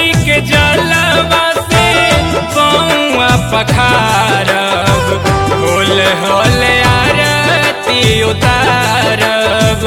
जी के जलवा से पौआ पखारब होले होले आरती उतारब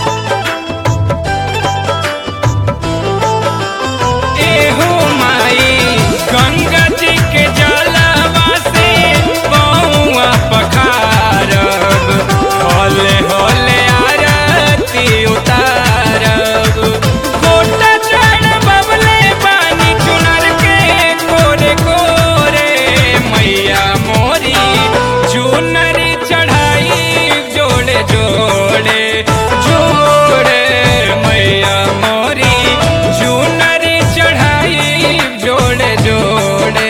एहो माई गंगा जी के जलवा से पौआ पखारब होले होले आरती उतारब गोटा चढ़ बबले पानी चुनर के कोरे कोरे मैया मोरी चुनरी चढ़ाई जोड़े जोड़े जोड़े मैया मोरी चुनरी चढ़ाई जोड़े जोड़े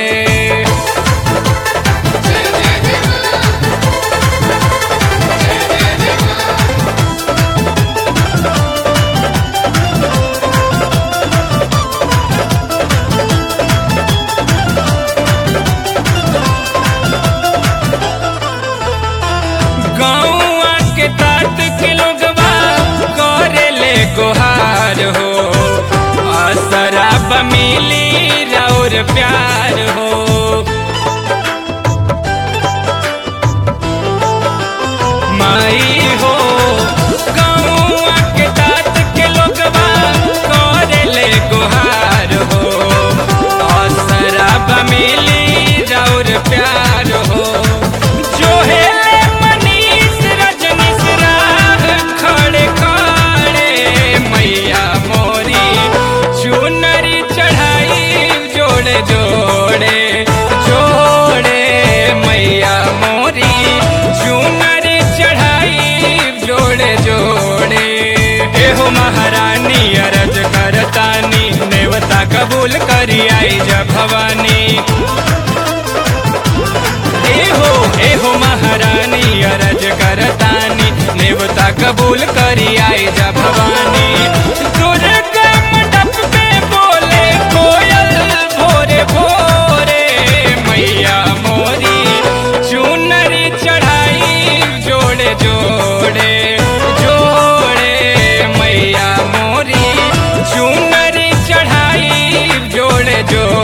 गौआ के तात के लोगवा करे ले गोहार हो असराब मिली और प्यार हो माई हो गौआ के तात के लोगवा करे ले गोहार हो असराब मिली और प्यार हो जो हेले मनीष रजनीश राह खड़े खड़े मैया मोरी चुनरी चढ़ाई जोड़े जोड़े जोड़े मैया मोरी चुनरी चढ़ाई जोड़े जोड़े एहो महारानी अरज करतानी नेवता कबूल करी आई जब भवानी एहो एहो महारानी अरज करतानी नेवता कबूल करी आई जा भवानी दुर्गा मंडप पे बोले कोयल भोरे भोरे मैया मोरी चुनरी चढ़ाई जोड़े जोड़े जोड़े मैया मोरी चुनरी चढ़ाई जोड़े जोड़े